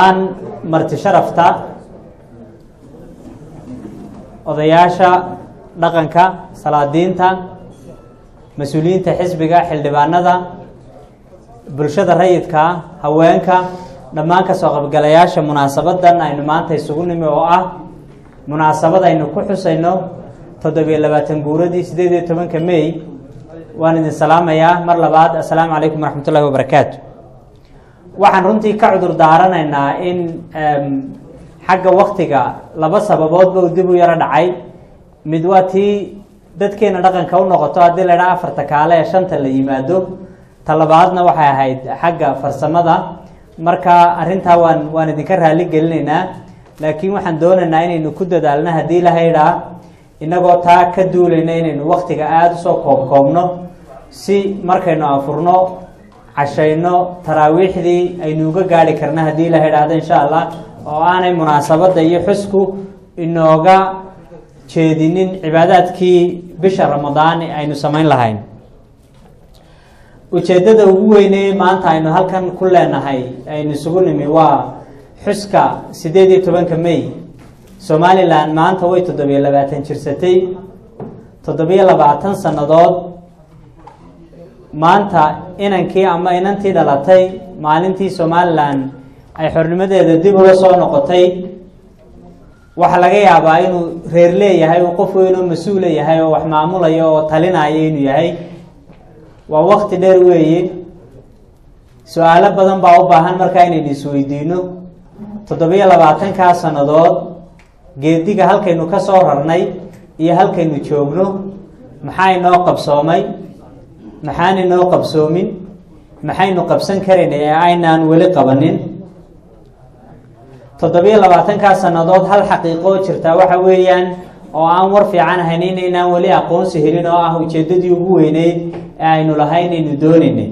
marti sharafta odayaasha dhaqanka salaadiinta mas-uuliyiinta xisbiga xildhibaanada bulshada rayidka haweenka dhammaan kasoo qaybgalayaasha munaasabadan aynu maanta isugu nimi oo ah munaasabad aynu ku xusayno toddobiyo labaatan guuradii sideed iyo tobanka may waan idin salaamayaa mar labaad assalaamu calaykum waraxmat ullahi wabarakaatu waxaan runtii ka cudur daaranaynaa in xagga waktiga laba sababoodba uu dib u yaro dhacay mid waa tii dadkeena dhaqanka u noqoto haddii la idhaha afarta kaale ee shanta la yimaado talabaadna waxay ahayd xagga farsamada marka arrintaa waan waan idinka raali gelinaynaa laakiin waxaan doonaynaa inaynu ku dadaalno haddii la haydhaa inagoo taa ka duulayna inaynu waktiga aada usoo koobkoobno si markaynu afurno cashayno taraawiixdii aynu uga gaari karna haddii la idhaahdo insha allah oo aanay munaasabadda iyo xusku inooga jeedinin cibaadaadkii bisha ramadaan aynu samayn lahayn ujeeddada ugu weyney maanta aynu halkan ku leenahay aynu isugu nimi waa xuska siddeed iyo tobanka may somalilan maanta way toddobiyo labaatan jirsatay toddobiyo labaatan sannadood maanta inankii ama inantii dhalatay maalintii somalilan ay xornimadeeda dib uga soo noqotay waxaa laga yaabaa inuu reer leeyahay uu qof weynoo mas-uula yahay oo wax maamulaya oo talinaya inuu yahay waa wakti dheer weeye su-aalo badan baa u baahan markaa inaynu isweydiino toddobiyo labaatankaa sannadood geediga halkaynu ka soo rarnay iyo halkaynu joogno maxaa inoo qabsoomay maxaan inoo qabsoomin maxaynu qabsan karayna ee aynaan weli qabanin toddobiyo labaatankaa sannadood hal xaqiiqoo jirtaa waxa weeyaan oo aan war fiican ahayn inaynaan weli aqoonsi helin oo ah ujeeddadii ugu weyneyd ee aynu lahay inaynu doonaynay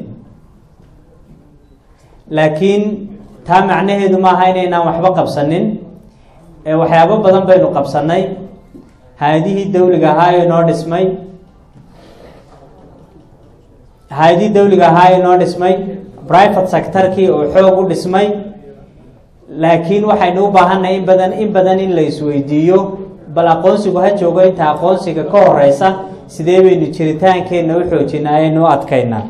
laakiin taa macnaheedu maaha inaynaan waxba qabsanin ee waxyaabo badan baynu qabsanay hay-adihii dawliga ahaa ee noo dhismay hay-adihii dawliga ahaa ee noo dhismay private sectorkii oo xoog u dhismay laakiin waxaynu u baahannahay in badan in badan in la isweydiiyo bal aqoonsigu ha joogo inta aqoonsiga ka horeysa sidee baynu jiritaankeenna u xoojinaa aynu u adkaynaa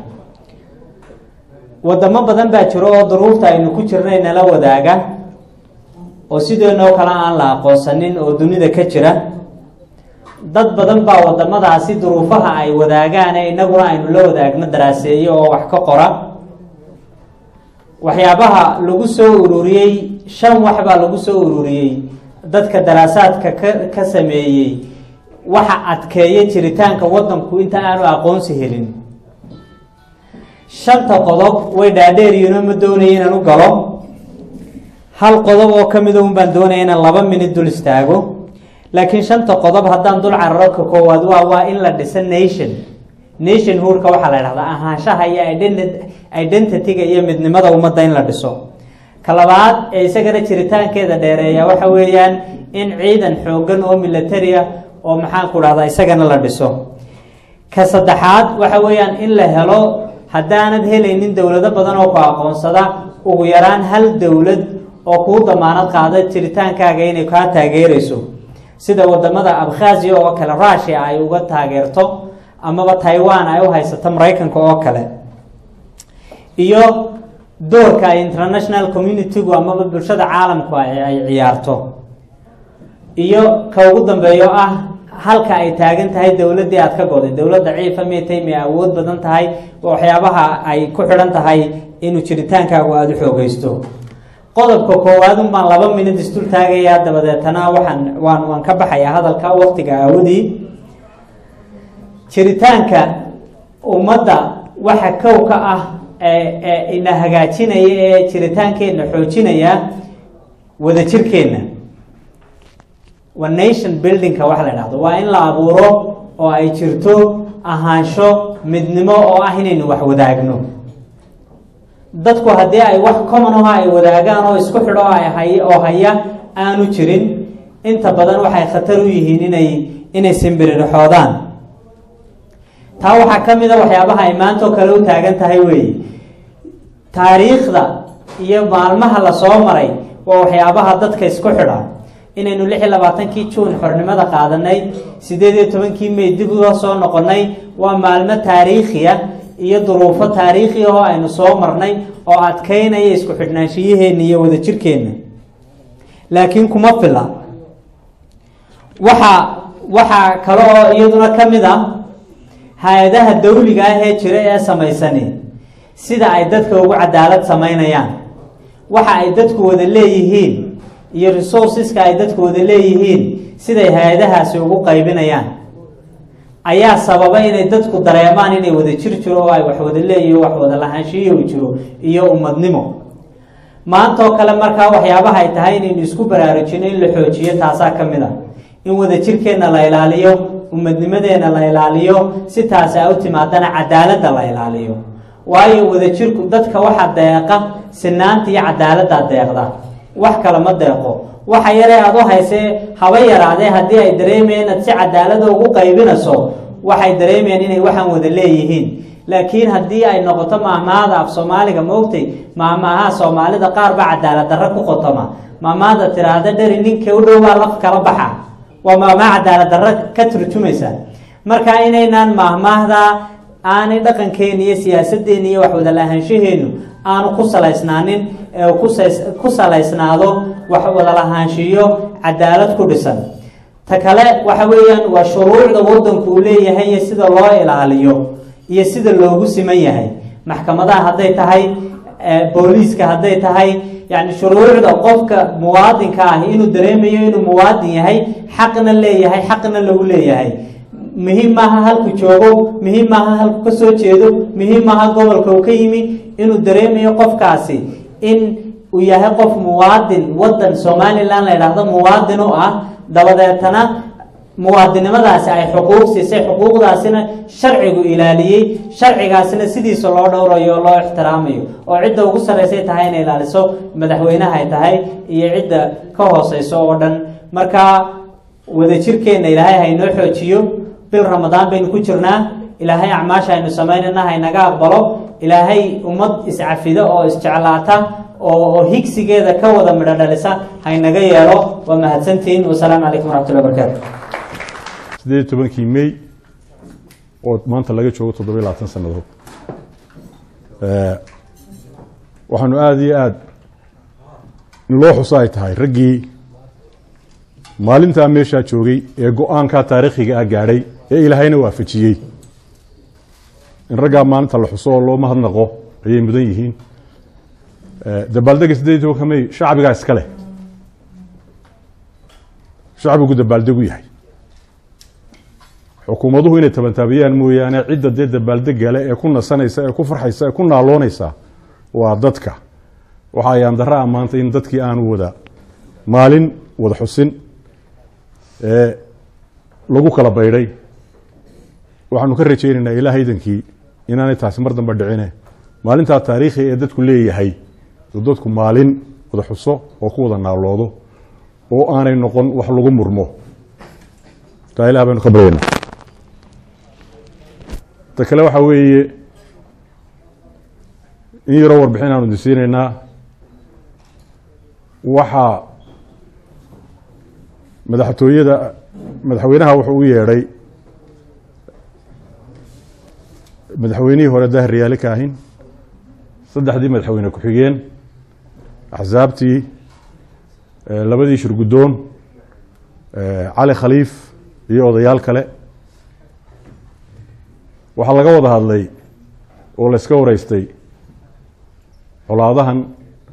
wadamo badan baa jiro oo duruufta aynu ku jirnay nala wadaaga oo sideenoo kale aan la aqoonsanin oo dunida ka jira dad badan baa wadamadaasi duruufaha ay wadaagaane inaguna aynu la wadaagno daraaseeyo oo wax ka qora waxyaabaha lagu soo ururiyey shan wax baa lagu soo ururiyey dadka daraasaadka ka ka sameeyey waxa adkeeya jiritaanka wadanku inta aanu aqoonsi helin shanta qodob way dhaadheeriyiinoo ma doonaya inaan u galo hal qodob oo ka mida un baan doonaya inaan laba minid dul istaago laakiin shanta qodob haddaan dul cararo ka koowaad waa waa in la dhisa nation nation hoodka waxaa la dhahdaa ahaanshaha iyo identityga iyo midnimada ummadda in la dhiso ka labaad ee isagana jiritaankeeda dheereeya waxa weeyaan in ciidan xoogan oo militaria oo maxaanku dhahdaa isagana la dhiso ka saddexaad waxa weeyaan in la helo haddaanad helaynin dowlado badan oo ku aqoonsada ugu yaraan hal dowlad oo kuu damaanad qaada jiritaankaaga inay kaa taageerayso sida wadamada abkhazia oo kale rushia ay uga taageerto amaba taiwan ay u haysato maraykanka oo kale iyo doorka ay international communitygu amaba bulshada caalamku ay ciyaarto iyo ka ugu dambeeyo ah halka ay taagan tahay dowladdii aad ka goday dowladda ciifa mitay may awood badan tahay waxyaabaha ay ku xidhan tahay inuu jiritaankaagu aada u xoogeysto qodobka koowaad un baan laba minid isdul taagayaa dabadeetana waxaan waan waan ka baxayaa hadalka waktiga aawadii jiritaanka ummadda waxa kow ka ah ee ina hagaajinaya ee jiritaankeenna xoojinaya wadajirkeenna waa nation buildingka waxa la dhahdo waa in la abuuro oo ay jirto ahaansho midnimo oo ah inaynu wax wadaagno dadku haddii ay wax common aho ay wadaagaan oo isku xidho ay oo haya aanu jirin inta badan waxay khatar u yihiin inay inay simbiririxoodaan taa waxaa ka mid a waxyaabaha ay maantoo kale u taagan tahay weeye taariikhda iyo maalmaha la soo maray waa waxyaabaha dadka isku xidha inaynu lix iyo labaatankii juun xornimada qaadanay sideed iyo tobankii may dib uga soo noqonay waa maalmo taariikhiya iyo duruufo taariikhi oo aynu soo marnay oo adkeynaya isku xidhnaanshiyaheena iyo wadajirkeenna laakiin kuma fila waxa waxaa kale oo iyaduna ka mid ah hay-adaha dawliga ah ee jira ee samaysani sida ay dadka ugu cadaalad samaynayaan waxa ay dadku wada leeyihiin iyo resourceska ay dadku wada leeyihiin siday hay-adahaasi ugu qaybinayaan ayaa sababa inay dadku dareemaan inay wada jir jiro oo ay wax wada leeyihin wax wada lahaanshiyo u jiro iyo ummadnimo maanta oo kale markaa waxyaabaha ay tahay inaynu isku baraarujino in la xoojiyo taasaa ka mid a in wadajirkeenna la ilaaliyo ummadnimadeenna la ilaaliyo si taasi ay u timaadana cadaaladda la ilaaliyo waayo wadajirku dadka waxa deeqa sinaanta iyo cadaaladdaa deeqda wax kale ma deeqo waxa yaree aad u haysee haba yaraadee haddii ay dareemayeen inaad si cadaalada ugu qaybinayso waxay dareemayeen inay waxaan wada leeyihiin laakiin haddii ay noqoto maahmaahada af soomaaliga maogtay maahmaahaha soomaalida qaar baa cadaalad darro ku qotoma maahmaahda tiraahda dheri ninka u dhow baa laf kala baxa waa maahmaah cadaalad darro ka turjumaysa marka inaynaan maahmaahda aanay dhaqankeena iyo siyaasadeena iyo wax wada lahaanshaheenu aanu ku salaysnaanin ee ku salaysnaado wax wada lahaanshiyo cadaalad ku dhisan ta kale waxa weeyaan waa shuruucda wadanku uu leeyahay iyo sida loo ilaaliyo iyo sida loogu siman yahay maxkamadaha hadday tahay booliiska hadday tahay yani shuruucda qofka muwaadinka ah inuu dareemayo inuu muwaadin yahay xaqna leeyahay xaqna lagu leeyahay muhiim maaha halku joogo muhiim maaha halku ka soo jeedo muhiim maaha gobolka uu ka yimi inuu dareemayo qofkaasi in uu yahay qof muwaadin wadan somalilan la yidhaahdo muwaadin u ah dabadeetana muwaadinimadaasi ay xuquuq siisay xuquuqdaasina sharcigu ilaaliyey sharcigaasina sidiisa loo dhowrayo oo loo ixtiraamayo oo cidda ugu sarreysay tahay inay ilaaliso madaxweynaha ay tahay iyo cidda ka hooseyso oo dhan marka wadajirkeenna ilaahay haynoo xoojiyo bil ramadaan baynu ku jirnaa ilaahay acmaasha aynu samaynana haynaga aqbalo ilaahay ummad iscafida oo isjeclaata oo higsigeeda ka wada midho dhalisa haynaga yeelo waa mahadsantihiin wasalaamu calaykum waraxmatullahi barakaatu sideed iyo tobankii may oo maanta laga joogo toddobiyo labaatan sannadood waxaanu aada iyo aada in loo xuso ay tahay raggii maalintaa meeshaa joogay ee go-aankaa taariikhiga ah gaadhay ee ilaahayna waafajiyey in raggaa maalinta la xuso oo loo mahadnaqo ayay mudan yihiin dabaaldega sideed iyo tobanka may shacbigaa iska leh shacbigu dabaaldegu yahay xukuumaduhu inay tabantaabiyaan mooyaane cidda dee dabaaldega leh ee ku nasanaysa ee ku farxaysa ee ku naaloonaysa waa dadka waxa ayaan darra a maanta in dadkii aanu wada maalin wada xusin ee lagu kala baydhay waxaanu ka rajaynaynaa ilaah idankii inaanay taasi mar dambe dhicine maalintaa taariikhi ee dadku leeyahay oo dadku maalin wada xuso oo ku wada naaloodo oo aanay noqon wax lagu murmo taa ilah baynu ka baryayna ta kale waxaa weeye in yaroo warbixin aanu disiinaynaa waxaa madaxtooyada madaxweynaha wuxuu u yeedhay madaxweynihii hore daahir riyaali ka ahin saddexdii madaxweyne ku-xigeen axsaabtii labadii shirguddoon cali khaliif iyo odayaal kale waxaa laga wada hadlay oo la iska wareystay colaadahan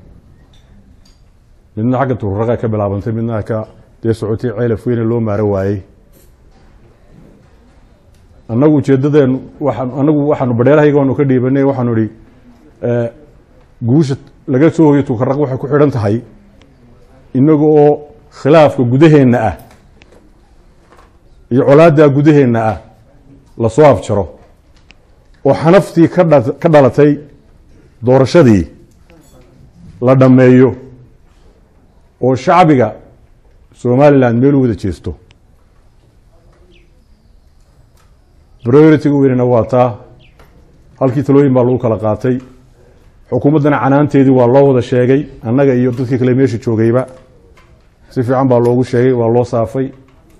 midna xagga tururaqa ka bilaabantay midna ka dee socotay ceelaf weyne loo maaro waayey annagu ujeedadeenu waxaan anagu waxaanu badheerahayga waanu ka dhiibanay waxaanu ihi guusha laga soo hoyo tukaraq waxay ku xidhan tahay inaga oo khilaafka gudaheenna ah iyo colaaddaa gudaheenna ah lasoo afjaro oo xanaftii ka dha ka dhalatay doorashadii la dhammeeyo oo shacbiga somalilan meel u wada jeesto priority-ga weynena waa taa halkii talooyin baa lagu kala qaatay xukuumaddana canaanteedii waa loo wada sheegay annaga iyo dadkii kale meesha joogayba si fiican baa loogu sheegay waa loo saafay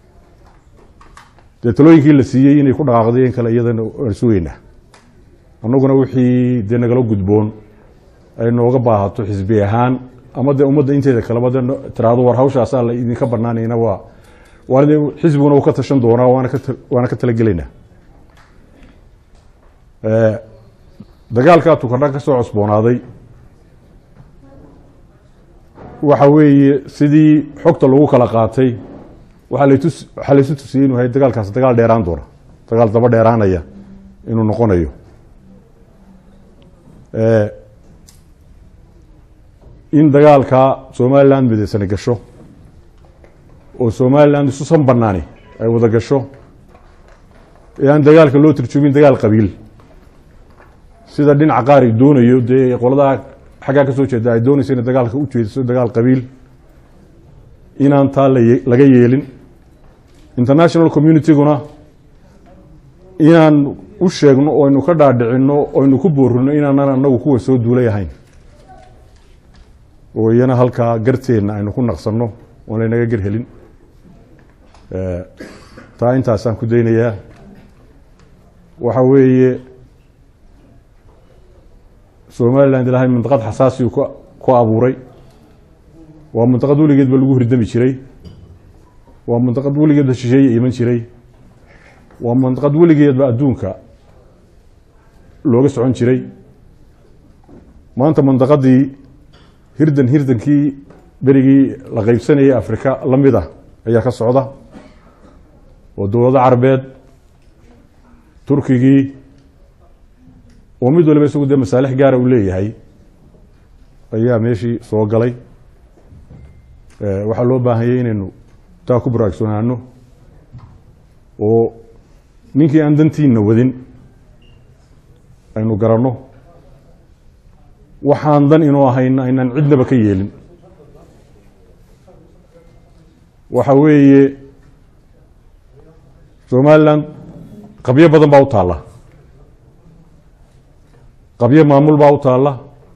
dee talooyinkii la siiyey inay ku dhaqaaqdeen kale iyadana waan sugeynaa annaguna wixii dee nagala gudboon ay nooga baahato xisbi ahaan ama dee ummadda inteeda kaleba de tiraahdo war hawshaasaa la idinka banaanayna waa waana dee xisbiguna uu ka tashan doonaa waana ka waana ka talagelaynaa dagaalkaa tukardha ka soo cosboonaaday waxa weeye sidii xogta lagu kala qaatay waaa latus waxaa laysu tusiyey inuu yahay dagaalkaas dagaal dheeraan doona dagaal daba dheeraanaya inuu noqonayo in dagaalka somaliland midaysani gasho oo somaliland isusan banaani ay wada gasho ee aan dagaalka loo turjumin dagaal qabiil sida dhinaca qaar ay doonayo dee qoladaa xaggaa ka soo jeeda ay doonayso inay dagaalka u jeediso dagaal qabiil inaan taa laga yeelin international communityguna inaan u sheegno oo aynu ka dhaadhicino o aynu ku boorino inaanan anagu kuwa soo duulay ahayn oo iyana halkaa garteenna aynu ku naqsanno oon laynaga gar helin taa intaasaan ku daynayaa waxa weeye somaliland ilaahay mintaqad xasaasiu ku abuuray waa mintaqad weligeed ba lagu hirdami jiray waa mintaqad weligeedba shisheeye iman jiray waa mintaqad weligeedba adduunka looga socon jiray maanta mintaqadii hirdan hirdankii berigii la qeybsanayay afrika la mid ah ayaa ka socda oo dowlado carabeed turkigii oo mid waliba isagu dee masaalix gaara uu leeyahay ayaa meeshii soo galay waxaa loo baahanyay inaynu taa ku baraagsoonaano oo ninkii aan dantiina wadin aynu garanno waxaan dan inoo ahayna aynaan cidnaba ka yeelin waxa weeye somaliland qabyo badan baa u taalla qabyo maamul baa u taalla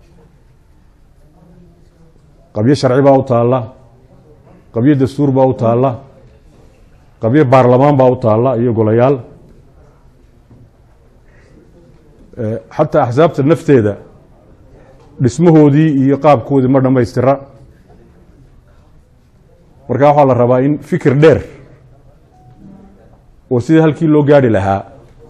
qabyo sharci baa u taalla qabyo dastuur baa u taalla qabyo baarlamaan baa u taalla iyo golayaal xataa axsaabta nafteeda dhismahoodii iyo qaabkoodii ma dhammaystira markaa waxaa la rabaa in fikir dheer oo sidii halkii loo gaari lahaa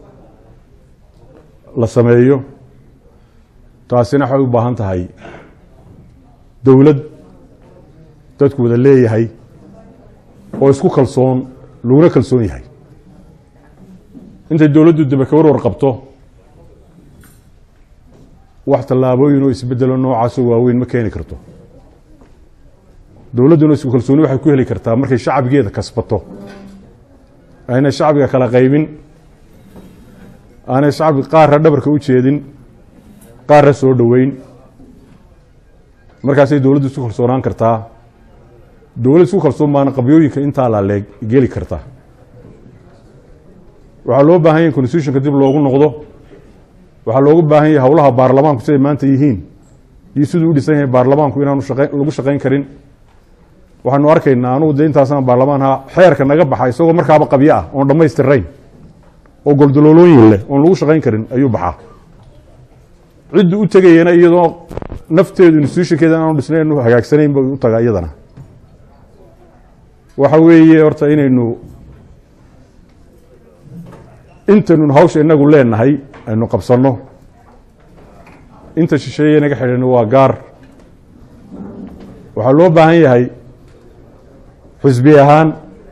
la sameeyo taasina waxay u baahan tahay dowlad dadku wada leeyahay oo isku kalsoon laguna kalsoon yahay intay dowladdu daba ka warwar qabto wax tallaabooyin oo isbedelo noocaasoo waaweyn ma keeni karto dowladduna isku kalsooni waxay ku heli kartaa markay shacbigeeda kasbato aynay shacbiga kala qaybin aanay shacbi qaarra dhabarka u jeedin qaarra soo dhoweyn markaasay dowladdu isku kalsoonaan kartaa dowladd isku kalsoon baana qabyooyinka intaa laaleeg geli karta waxaa loo baahan yahy constitutionka dib loogu noqdo waxaa loogu baahan yahay howlaha baarlamaanku siday maanta yihiin iyo siduu u dhisan yahay baarlamaanku inaanu lagu shaqayn karin waxaanu arkaynaa anugu de intaasaan baarlamaan ahaa xeerka naga baxa isagoo markaaba qabyo ah oon dhammaystirayn oo goldaloolooyin leh oon lagu shaqayn karin ayuu baxaa ciddu u tegayana iyadoo nafteedu institutionkeeda aanu dhisnayn hagaagsanayn ba u tagaa iyadana waxa weeye horta inaynu intaynu hawsha inagu leenahay aynu qabsanno inta shisheeye naga xidhan waa gaar waxaa loo baahan yahay xisbi ahaan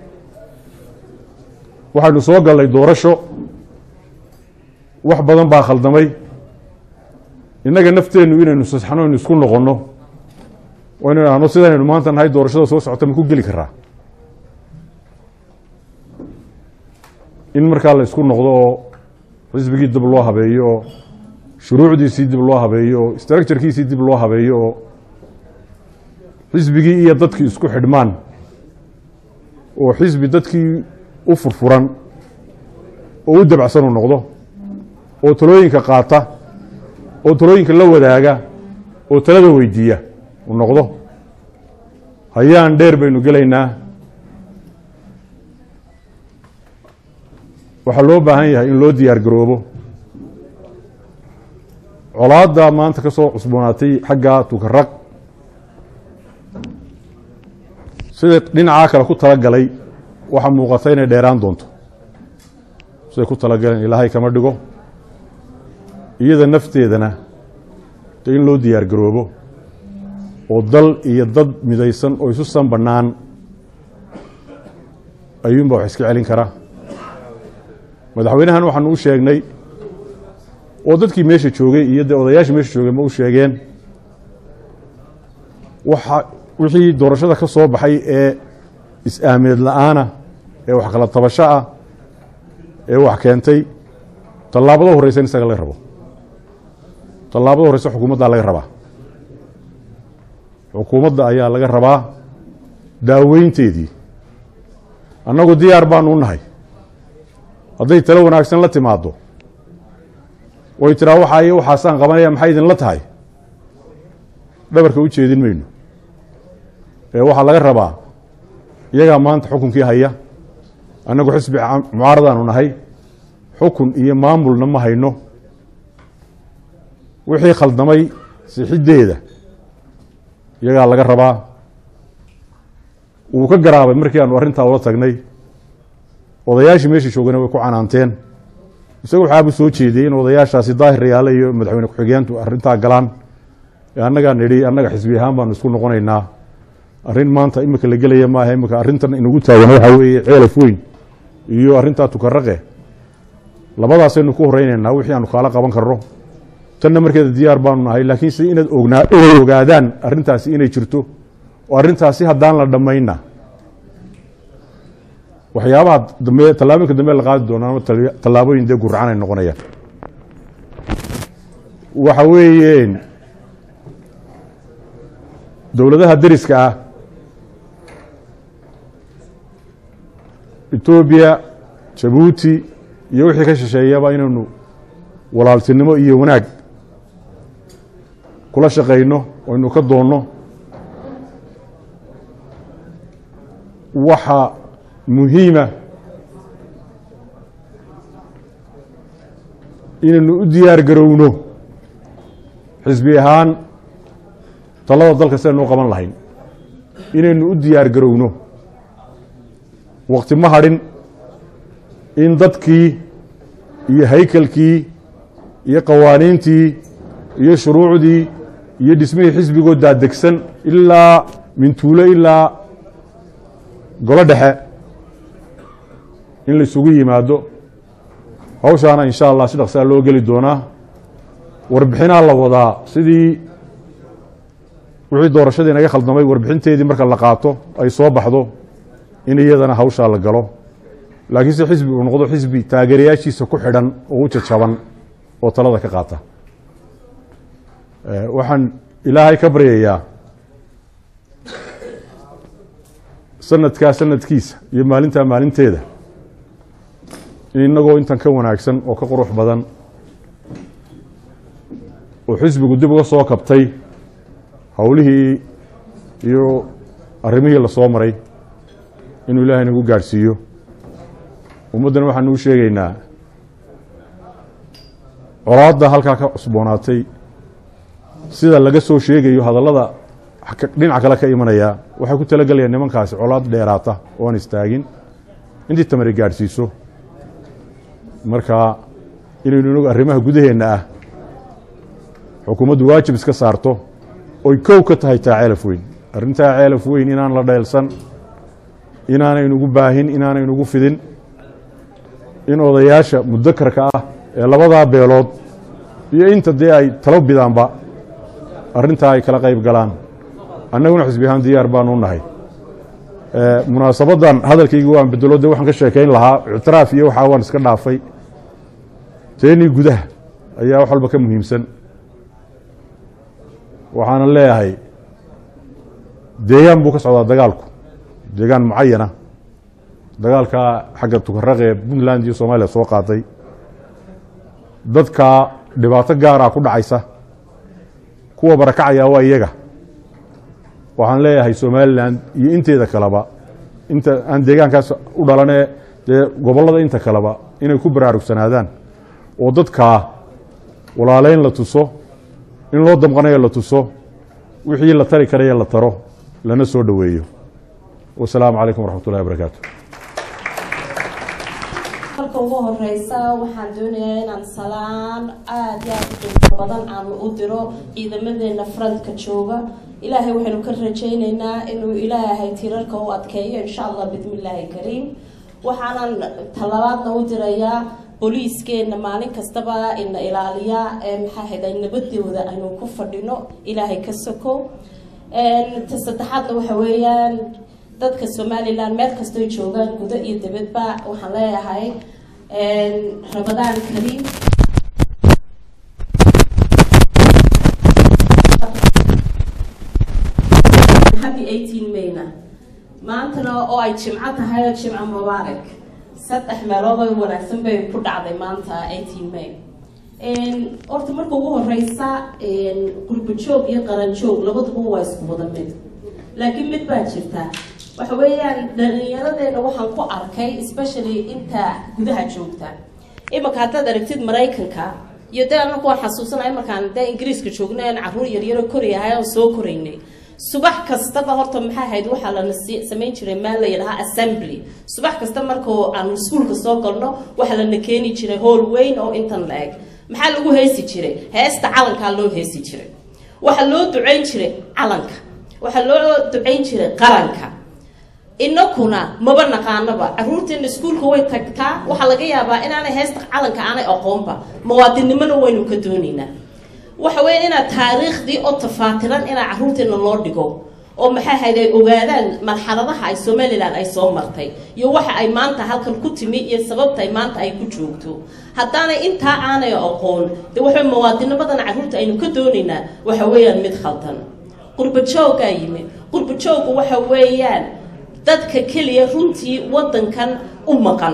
waxaynu soo gallay doorasho wax badan baa khaldamay innaga nafteennu inaynu saxno aynu isku noqonno oo inu idhahno sidanaynu maanta nahay doorashada soo socota ma ku geli karaa in markaa la isku noqdo oo xisbigii dib loo habeeyo oo shuruucdiisii dib loo habeeyo oo structurekiisii dib loo habeeyo oo xisbigii iyo dadkii isku xidhmaan oo xisbi dadkii u furfuran oo u dabacsan u noqdo oo talooyinka qaata oo talooyinka la wadaaga oo talada weydiiya uu noqdo hayaan dheer baynu gelaynaa waxaa loo baahan yahay in loo diyaar garoobo colaadda maanta ka soo cusboonaatay xagga tukaraq siday dhinacaa kale ku talagalay waxaa muuqata inay dheeraan doonto siday ku talagaleen ilaahay kama dhigo iyada nafteedana de in loo diyaar garoobo oo dal iyo dad midaysan oo isu san bannaan ayuunbaa wax iska celin kara madaxweynahan waxaanu u sheegnay oo dadkii meesha joogay iyo dee odayaashii meesha joogay ma u sheegeen waxa wixii doorashada ka soo baxay ee is-aameed la-aana ee wax kala tabasho ah ee wax keentay tallaabada horreysa in isaga laga rabo tallaabada horreysa xukuumaddaa laga rabaa xukuumadda ayaa laga rabaa daaweynteedii annagu diyaar baanu u nahay hadday talo wanaagsan la timaaddo way tiraa waxaa iyo waxaasaan qabanaya maxay idinla tahay dhabarka u jeedin mayno ee waxaa laga rabaa iyagaa maanta xukunkii haya annagu xisbi mucaaradaanu nahay xukun iyo maamulna ma hayno wixii khaldamay sixiddeeda iyagaa laga rabaa wuu ka garaabay markii aanu arrintaa ula tagnay odayaashii meesha joogana way ku canaanteen isaga waxaabu soo jeediyey in odayaashaasi daahir yaale iyo madaxweyne ku-xigeentu arrintaa galaan ee annagaa nidhi annaga xisbi ahaan baanu isku noqonaynaa arrin maanta imika la gelaya maaha imika arrintan inagu taagan waxaa weeye ceelaf weyn iyo arrintaa tukaraqe labadaasaynu ku horeynaynaa wixii aanu kaala qaban karno tanna markeeda diyaar baanu nahay laakiin si inaad ognaa inay ogaadaan arrintaasi inay jirto oo arrintaasi haddaan la dhammayna waxyaabaha dambe tallaabooyinka dambe la qaadi doonaan tallaabooyin dee guracan ay noqonayaan waxa weeye dowladaha deriska ah etoobiya jabuuti iyo wixii ka shisheeyaba inaynu walaaltinimo iyo wanaag kula shaqayno aynu ka doonno waxa muhiima inaynu u diyaar garowno xisbi ahaan talada dalka sidaynu u qaban lahayn inaynu u diyaar garowno wakti ma hadhin in dadkii iyo haykalkii iyo qawaaniintii iyo shuruucdii iyo dhismihii xisbigoo daadegsan ilaa mintuulo ilaa golo dhexe in la isugu yimaado hawshaana insha allah si dhaqsaa loo geli doonaa warbixinaa la wadaa sidii wixii doorashadii naga khaldamay warbixinteedii marka la qaato ay soo baxdo in iyadana hawshaa la galo laakiin se xisbi uu noqdo xisbi taageerayaashiisa ku xidhan oo u jajaban oo talada ka qaata waxaan ilaahay ka baryayaa sanadkaa sanadkiisa iyo maalintaa maalinteeda in inagoo intan ka wanaagsan oo ka qurux badan oo xisbigu dib uga soo kabtay howlihii iyo arrimihii lasoo maray inuu ilaahay nagu gaadhsiiyo ummaddana waxaanu u sheegaynaa colaadda halkaa ka cusboonaatay sida laga soo sheegayo hadallada dhinac kale ka imanaya waxay ku talagalayaan nimankaasi colaad dheeraata oo aan istaagin intii tamari gaadhsiiso marka inaynu inagu arrimaha gudaheenna ah xukuumaddu waajib iska saarto oy kow ka tahay taa ceelaf weyn arrintaa ceelaf weyn inaan la dheelsan inaanaynugu baahin inaanaynugu fidin in odayaasha mudakarka ah ee labadaa beelood iyo inta dee ay talo bidaanba arrintaa ay kala qayb galaan annaguna xisbi ahaan diyaar baanu nahay munaasabaddan hadalkaygi waan bedelo de waxaan ka sheekayn lahaa ictiraaf iyo waxaa waan iska dhaafay teenii gudaha ayaa wax walba ka muhiimsan waxaana leeyahay deegaan buu ka socdaa dagaalku deegaan mucayana dagaalka xagga tukaraq ee puntland iyo soomaaliya soo qaaday dadka dhibaato gaara ku dhacaysa kuwa barakacaya waa iyaga waxaan leeyahay somalilan iyo inteeda kaleba inta aan deegaankaas u dhalanee dee gobollada inta kaleba inay ku baraarugsanaadaan oo dadkaa walaaleyn la tuso in loo damqanayo la tuso wixii la tari karaya la taro lana soo dhoweeyo wasalaamu calaykum waraxmat ullahi wabarakaatu marka ugu horeysa waxaan doonayaa inaan salaan aada iyo aada u qiimo badan aan u diro ciidamadeena frontka jooga ilaahay waxaynu ka rajayneynaa inuu ilaahay tirarka u adkeeyo insha allah bismillaahi kariim waxaanan talabaadna u dirayaa booliiskeena maalin kastaba ina ilaaliya ee maxaa ahayd ay nabadooda aynu ku fadhino ilaahay ka soko ta saddexaadna waxa weeyaan dadka somalilan meel kastoy joogaan gudo iyo dibadba waxaan leeyahay rabadaan kariim happy eighteen mayna maantana oo ay jimco tahay oo jimco mubaarak saddex meelood oo wanaagsan bay ku dhacday maanta eighteen may horta marka ugu horeysa qurbo joog iyo qaran joog labaduba waa isku wada mid laakiin mid baa jirta waxa weeyaan dhalinyaradeena waxaan ku arkay especially inta gudaha joogta imanka haddaad aragtid maraykanka iyo dee anaku waan xasuusanaya markaan dee ingiriiska joogna aan caruur yaryaro korayahay oo soo koraynay subax kastaba horta maxaa ahayd waxaa lana samayn jiray meel la yidhahaa assembly subax kasta markao aanu iskuulka soo galno waxaa lana keeni jiray howl weyn oo intan la eg maxaa lagu heesi jiray heesta calankaa loo heesi jiray waxaa loo ducayn jiray calanka waxaa loo ducayn jiray qaranka inakuna maba naqaanaba caruurteena iskuulka way tagtaa waxaa laga yaabaa inaanay heesta calanka aanay aqoonba muwaadinnimona waynu ka doonaynaa waxa weya inaad taariikhdii oo tafaatiran inaa caruurteena loo dhigo oo maxaa ahayd ay ogaadaan marxaladaha ay somalilan ay soo martay iyo waxa ay maanta halkan ku timi iyo sababta ay maanta ay ku joogto haddaanay intaa aanay aqoon dee waxa muwaadinimadan caruurta aynu ka doonaynaa waxa weeyaan mid khaldan qurba joogaa yimi qurba jooggu waxa weeyaan dadka keliya runtii waddankan u maqan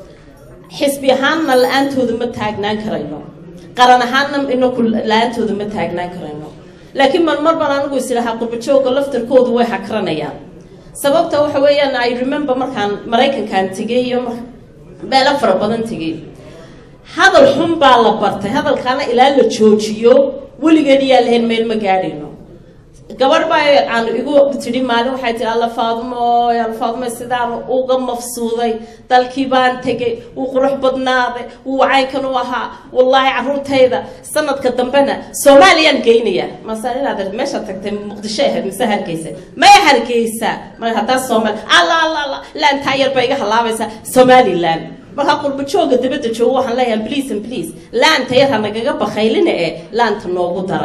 xisbi ahaanna la-aantooda ma taagnaan karayno qaran ahaanna inaku la-aantooda ma taagnaan karayno laakiin marmar baan anigu islahaa qurbajooga laftarkoodu way hakranayaan sababta waxa weeyaan i remember markaan maraykankan tegay iyo meelo fara badan tegay hadal xun baa la bartay hadalkaana ilaa la joojiyo weligeed iyaa lahayn meel ma gaadhayno gabadh baa aan igu tidhi maalin waxay tihi alla faadumo alla faadumo sidaan uga mafsuuday dalkii baan tegay wuu qurux badnaaday wuu wacaynkan u ahaa wallaahi caruurtayda sanadka dambena soomaaliyaan geynaya masaan inaad meesha tagtay muqdisho ahayd mise hargeysa maya hargeysa mar haddaa soomaali alla alla alla laantaa yar baa iga halaabaysaa somaliland markaa qurba jooga dabadda joogo waxaan leeyahay please and please laanta yar ha nagaga bakaylina ee laanta noogu dara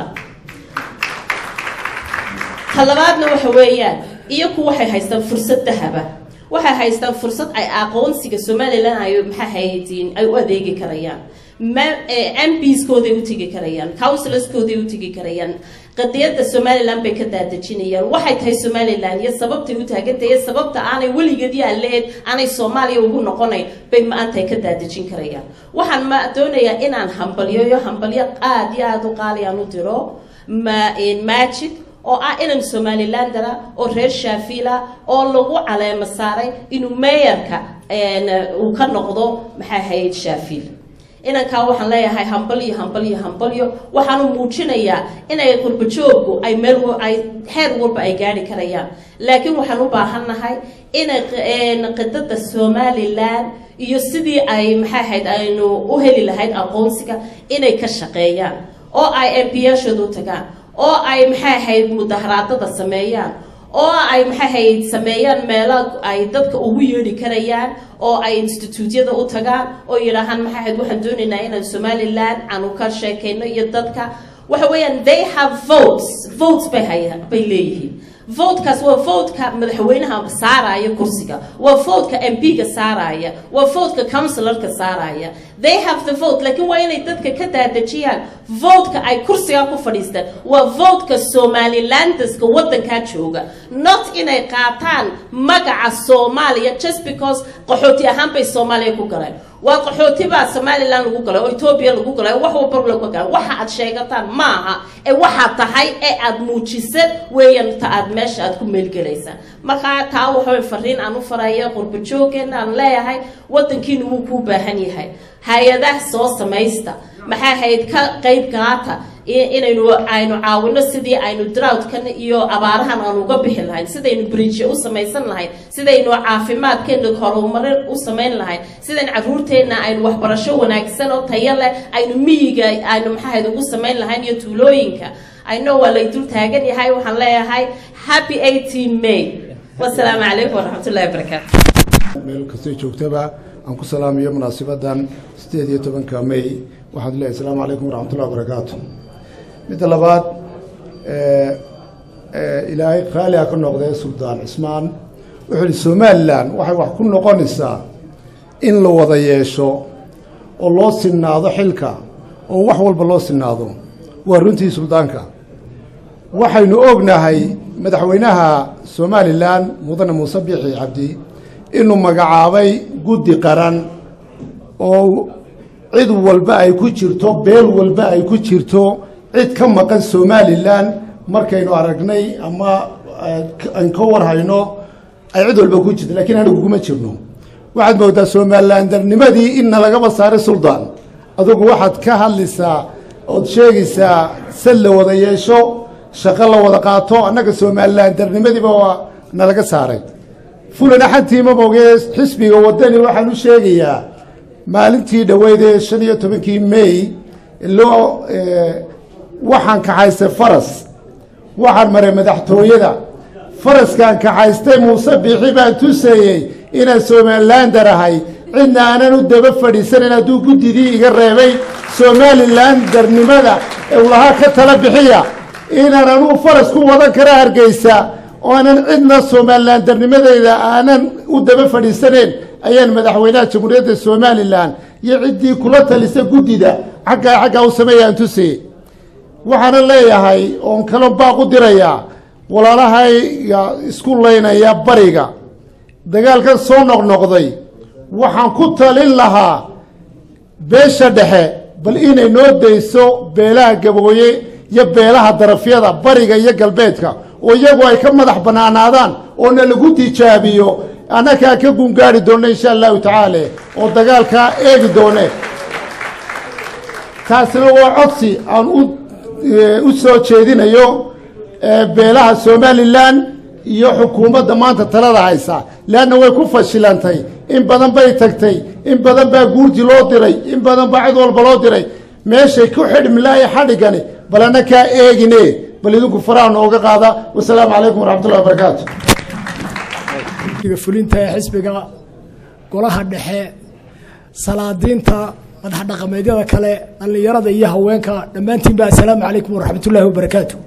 talabaadna waxa weeyaan iyaku waxay haystaan fursad dahaba waxay haystaan fursad ay aqoonsiga somalilan ay maxaa haydiin ay u adeegi karayaan mbskooday u tegi karayaan counsilorskooday u tegi karayaan qadiyadda somalilan bay ka daadejinayaan waxay tahay somalilan iyo sababtay u taagantahay sababta aanay weligeed yaa lahayd aanay soomaaliya ugu noqonayn bay maantay ka daadejin karayaan waxaan ma doonayaa inaan hambalyoyo hambalyo aada iyo aada u qaaliyaan u diro ma majid oo ah inan somalilandara oo reer shaafila oo lagu caleemo saaray inuu meeyarka uu ka noqdo maxaa hayd shaafiil inankaa waxaan leeyahay hambalyo hambalyo hambalyo waxaanu muujinayaa inay qurbajoogu ay meel ay heer walba ay gaari karayaan laakiin waxaan u baahannahay inay qidada somalilan iyo sidii ay maxaa ahayd aynu u heli lahayd aqoonsiga inay ka shaqeeyaan oo ay mp-yaashooda u tagaan oo ay maxay ahayd mudaharaadada sameeyaan oo ay maxay ahayd sameeyaan meelo ay dadka ugu yeedhi karayaan oo ay instituutyada u tagaan oo yidhaahaan maxay ahayd waxaan doonaynaa inaan somaliland aanu ka sheekayno iyo dadka waxa weeyaan they have votes votes bay haya bay leeyihiin votekaas waa votka madaxweynaha saaraya kursiga waa votka mp-ga saaraya waa votka counsilarka saaraya they have the vote laakiin waa inay dadka ka daadejiyaan votka ay kursiga ku fadhiistaan waa votka somalilandeska waddankaa jooga not inay qaataan magaca soomaaliya just because qaxooti ahaan bay soomaaliya ku galeen waa qaxooti baa somalilan lagu galay oo etoobiya lagu galay oo wax walba lagu galay waxa aad sheegataan maaha ee waxaad tahay ee aad muujisad weeyaan ta aad meesha aad ku meelgelaysaa markaa taa waxaway fariin aan u faraya qurba jooggeena aan leeyahay wadankiina wuu kuu baahan yahay hay-adaha soo samaysta maxay ahayd ka qayb gaata inaynu aynu caawino sidii aynu droughkan iyo abaarahan aan uga bixi lahayn sidaynu bridge u samaysan lahayn sidaynu caafimaadkeena horumarin u samayn lahayn sidaynu caruurteenna aynu waxbarasho wanaagsan oo tayo leh aynu miyiga aynu maxaahayd ugu samayn lahayn iyo tuulooyinka ayno waa lay dul taagan yahay waxaan leeyahay happy eighteen may wasalaamu calaykum waraxmatullahi wabarakaatu meel kastay joogtaba aan ku salaamayo munaasibadan sideed iyo tobanka may waxaad leeyahay asalaamu calaykum waraxmatullahi wabarakaatu midda labaad ilaahay qaali ha ka noqdee suldaan cismaan wuxuu ihi somalilan waxay wax ku noqonaysaa in la wada yeesho oo loo sinnaado xilka oo wax walba loo sinnaado waa runtii suldaanka waxaynu ognahay madaxweynaha somalilan mudane muuse biixi cabdi inuu magacaabay guddi qaran oo cid walba ay ku jirto beel walba ay ku jirto cid ka maqan somalilan markaynu aragnay ama aan ka warhayno ay cid walba ku jirto lakiin anigu kuma jirno waxaad moodaa somalilan darnimadii inna lagaba saaray suldaan adugu waxaad ka hadlaysaa ood sheegaysaa sad la wada yeesho shaqo la wada qaato annaga somalilan darnimadiiba waa nalaga saaray fulan axantiima mogee xisbiga wadani waxaan u sheegayaa maalintii dhoweydee shan iyo tobankii may loo waxaan kaxaystay faras waxaan maray madaxtooyada faraskaan kaxaystay muuse biixi baan tuseeyey inaan somalilander ahay cidna aanan u daba fadhiisanan hadduu guddidii iga reebay somalilan darnimada ee ulahaa ka tala bixiya inaan anugu faras ku wadan kara hargeysa oo aanan cidna somalilan darnimadeyda aanan u daba fadhiisaneen ayaan madaxweynaha jamhuuriyadda somalilan iyo ciddii kula talisa guddida xaggaa xaggaa u sameeyaan tuseye waxaana leeyahay oon kalo baaq u dirayaa walaalahayga isku laynaya bariga dagaalkan soo noqnoqday waxaan ku talin lahaa beesha dhexe bal inay noo dayso beelaha gabooye iyo beelaha darafyada bariga iyo galbeedka oo iyagu ay ka madax bannaanaadaan oona lagu tijaabiyo annakaa ka gungaari doonna insha allahu tacaala oo dagaalkaa eegi doone taasina waa codsi aan u u soo jeedinayo beelaha somalilan iyo xukuumadda maanta talada haysa leanna way ku fashilantay in badan bay tagtay in badan baa guurti loo diray in badan baa cid walba loo diray meeshay ku xidhmilaayo xadhigani bal anna kaa eegine bal idinku faraha nooga qaada wasalaamu calaykum waraxmatullahi wabarakaatu fulinta ee xisbiga golaha dhexe salaadiinta madax dhaqameedyada kale dhallinyarada iyo haweenka dhammaantiinba assalaamu calaykum waraxmat ullaahi wabarakaatu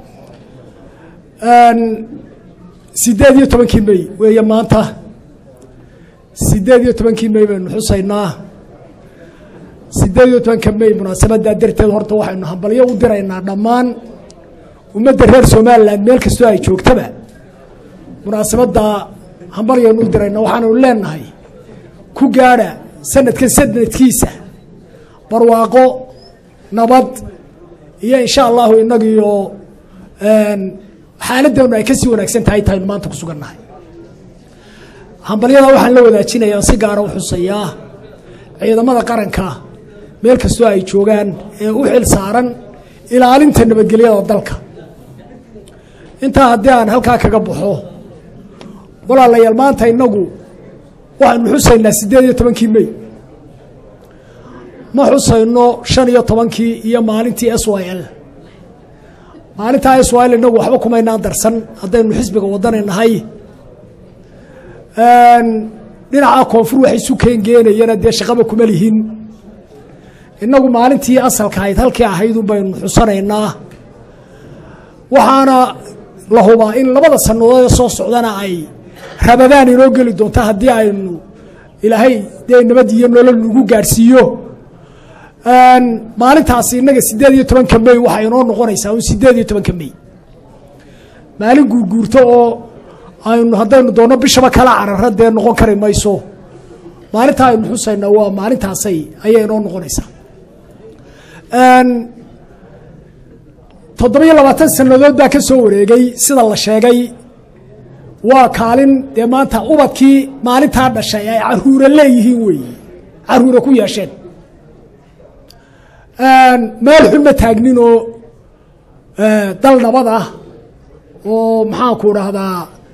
sideed iyo tobankii may weeye maanta sideed iyo tobankii may baynu xusaynaa sideed iyo tobanka may munaasabaddaa darteed horta waxaynu hambalyo u diraynaa dhammaan ummadda reer somalilan meel kastoo ay joogtaba munaasabadda hambalyaynu u diraynaa waxaannu leenahay ku gaadha sanadkan sanadkiisa barwaaqo nabad iyo insha allahu inagiyo xaaladdeenu ay kasii wanaagsan tahay tahaynu maanta ku sugannahay hambalyada waxaan la wadaajinayaa si gaara u xusayaa ciidamada qaranka meel kastoo ay joogaan ee u xil saaran ilaalinta nabadgelyada dalka intaa haddii aan halkaa kaga baxo walaalayaal maanta inagu waxaynu xusaynaa siddeed iyo tobankii may ma xusayno shan iyo tobankii iyo maalintii s y l maalintaa s y l inagu waxba kumaynaan darsan haddaynu xisbiga wadani nahay dhinaca koonfur wax isu keengeenayana dee shaqaba kuma lihin inagu maalintii asalka ahayd halkii ahaydun baynu xusanaynaa waxaana la hubaa in labada sannadood soo socdana ay rabadaan inoo geli doonta haddii aynu ilaahay dee nabad iyo nolol nagu gaadhsiiyo maalintaasi innaga siddeed iyo tobanka may waxay inoo noqonaysaa un siddeed iyo tobanka may maalin guurguurto oo aynu haddaynu doonno bishaba kala carara dee noqon kari mayso maalintaa aynu xusaynaa waa maalintaasay ayay inoo noqonaysaa toddoba iyo labaatan sannadood baa ka soo wareegay sida la sheegay waa kaalin dee maanta ubadkii maalintaa dhashay ay caruura leeyihiin weeye caruura ku yeesheen meel xun ma taagninoo dal nabad ah oo maxaanku dhahdaa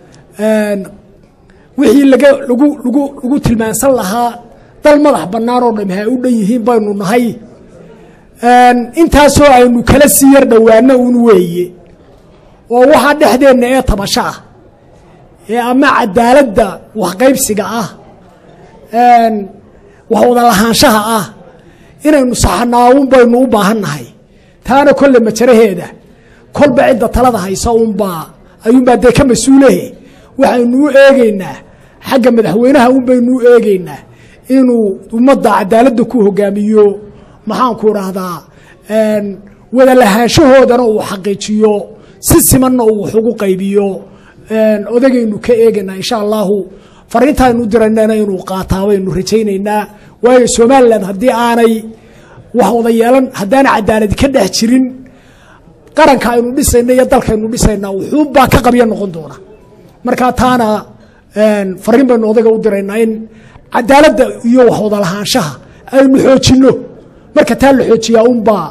wixii laga lagu lagu lagu tilmaansan lahaa dal madax bannaan oo dham ha u dhan yihiin baynu nahay intaasoo aynu kala sii yar dhowaano un weeye oo waxaa dhexdeenna ee tabasho ah ee ama cadaaladda waxqaybsiga ah wax wada lahaanshaha ah inaynu saxanaawun baynu u baahan nahay taana kolle majaraheeda kolba cidda talada haysa unbaa ayuunbaa dee ka mas-uulehe waxaynu u eegeynaa xagga madaxweynaha un baynu u eegeynaa inuu ummadda cadaaladda ku hogaamiyo maxaanku dhahdaa wada lahaanshahoodana uu xaqiijiyo si simanna uu wax ugu qaybiyo odagaynu ka eegaynaa insha allahu fariintaaynu u diraynana inuu qaataa baynu rajaynaynaa waayo somalilan haddii aanay wax wada yeelan haddaana cadaaladi ka dhex jirin qaranka aynu dhisayna iyo dalkaynu dhisayna wuxuunbaa ka qabya noqon doona marka taana fariin baynu odaga u diraynaa in cadaaladda iyo wax wada lahaanshaha aynu xoojinno marka taa la xoojiyaa unbaa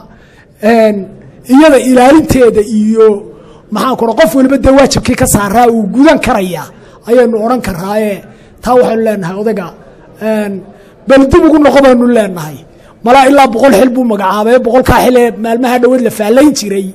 iyada ilaalinteeda iyo maxaan ku qof waliba dee waajibkii ka saaraa uu gudan karaya ayaynu odhan karaaye taa waxaynu leenahay odaga bal dib ugu noqo baynu leenahay malaa ilaa boqol xil buu magacaabay boqolkaa xil ee maalmaha dhoweed la faallayn jiray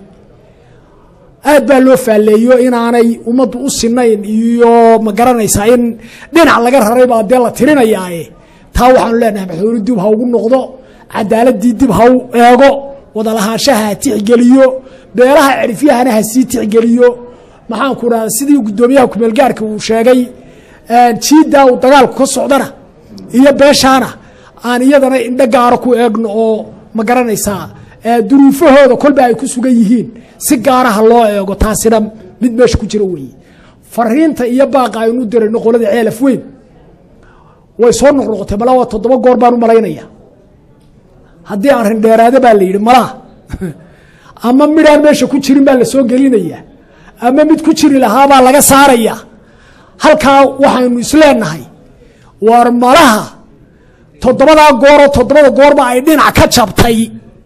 aad baa loo faalleeyo inaanay ummaddu u sinayn iyo ma garanaysaa in dhinac laga raray baa dee la tirinayaaye taa waxaanu leenahay madaxweyne dib ha ugu noqdo cadaaladii dib ha u eego wada lahaanshaha ha tixgeliyo beelaha cerifyahana ha sii tixgeliyo maxaanku dhahda sidii guddoomiyaha kumeelgaarka uu sheegay jiiddaa uu dagaalku ka socdana iyo beeshaana aan iyadana indho gaaro ku eegno oo ma garanaysaa duruufahooda kolba ay ku sugan yihiin si gaaraha loo eego taasina mid meesha ku jira weeye fariinta iyo baaqa aynu dirayno qolada ceelaf weyn way soo noqnoqotay malaa waa toddoba goor baan u malaynaya haddii aan rindheeraade baa la yidhi malaa ama midhaan meesha ku jirin baa la soo gelinaya ama mid ku jiri lahaabaa laga saaraya halkaa waxaynu isleenahay war malaha toddobadaa gooroo toddobada goorba ay dhinac ka jabtay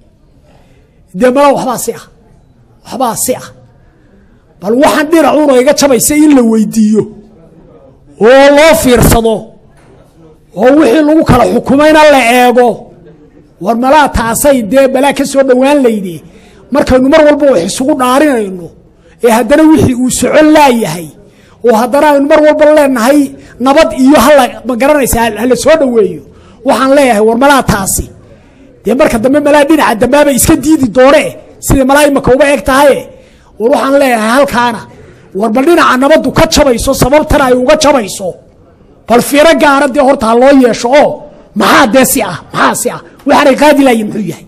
dee malaa waxbaa si ah waxbaa si ah bal waxaan dhinacuuna iga jabaysa in la weydiiyo oo loo fiirsado oo wixii lagu kala xukumayna la eego war malaa taasay dee balaa ka soo dhowaan layde markaynu mar walba wax isugu dhaarinayno ee haddana wixii uu socon laayahay oo haddana aynu mar walba leenahay nabad iyo hala ma garanaysa hala soo dhoweeyo waxaan leeyahay war malaa taasi dee marka dambe malaa dhinaca dambaaba iska diidi doone sida malaa imaka uba eg tahaye war waxaan leeyahay halkaana war bal dhinaca nabaddu ka jabayso sababtan ay uga jabayso bal fiiro gaara dee horta ha loo yeesho oo maxaa dee si ah maxaa si ah waxaanay qaadi lahayin muxuu yahay